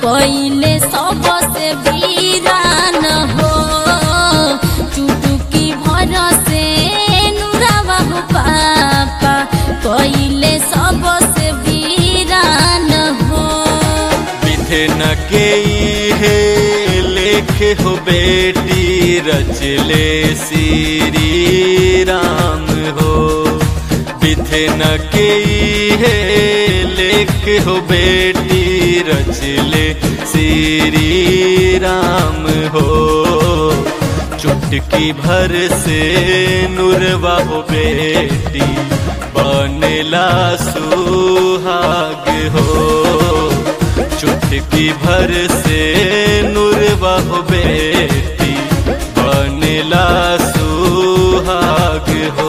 पहिले सबसे वीरान हो चुटुकी भर से नुरावा हो पापा पहिले सबसे वीरान हो विधन के हे लेख हो बेटी रचले श्री राम हो विधन के हे लेख हो बेटी रचले श्री राम हो चुटकी भर से नुरवा हो बेटी बनेला सुहाग हो चुटकी भर से नुरवा हो बेटी बनेला सुहाग हो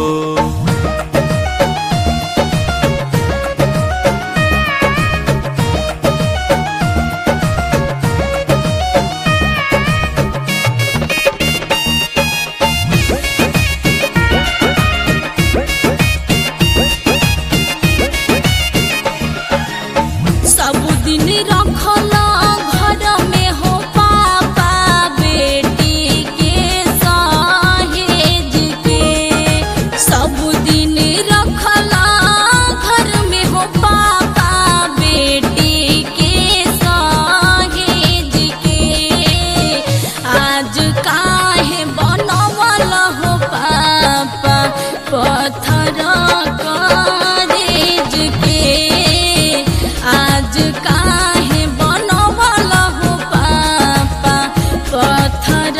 सब दिन रखल घर में हो पापा बेटी के सहेज के सब दिन रखल घर में हो पापा बेटी के सहेज के आज काहे बनवल हो पापा पत्थर करेज के आज काहे बनवल हो पापा पत्थर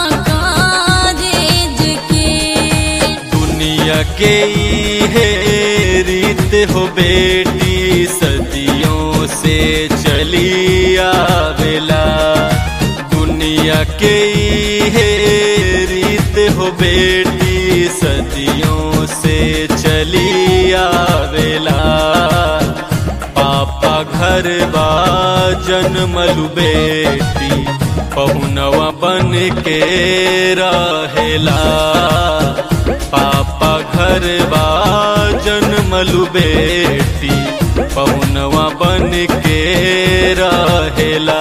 करेज के दुनिया के हे रीत हो बेटी सदियों से चली आवेला दुनिया के हे रीत हो बेटी सदियों से चली आवेला पापा घर बा जन्मलु बेटी पहुनवा बन के रहेला पापा घर बा जन्मलु बेटी पहुनवा बन के रहेला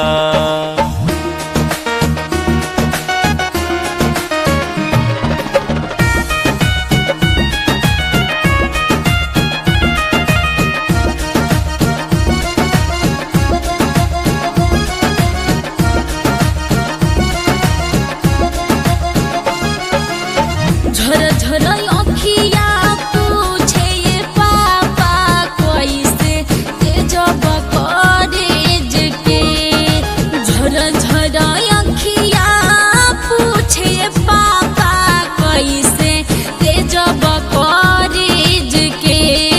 झर झर अखिया पूछे ये पापा कैसे तेजब कॉलेज के झर झर अखिया पूछे ये पापा कैसे तेजब कॉलेज के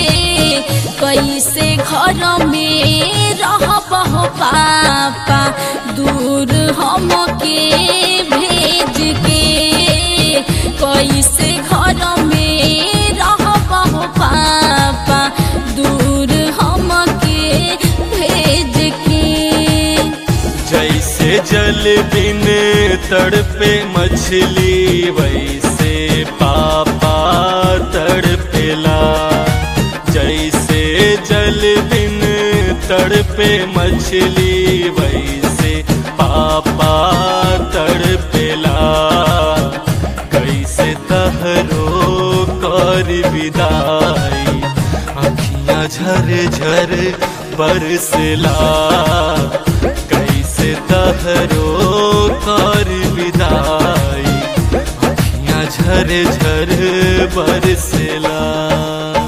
कैसे घर में रहब हो पापा दूर हम के भेज के कैसे घर में रहब हो पापा दूर हम के भेज के जैसे जल बिन तड़पे मछली वैसे पापा तड़पेला जैसे जल बिन तड़पे मछली वैसे पापा तड़पेला कैसे तहरो कर विदाई अखियाँ झर झर बरसला कैसे तहरो कर विदाई अखियाँ झर झर बरसला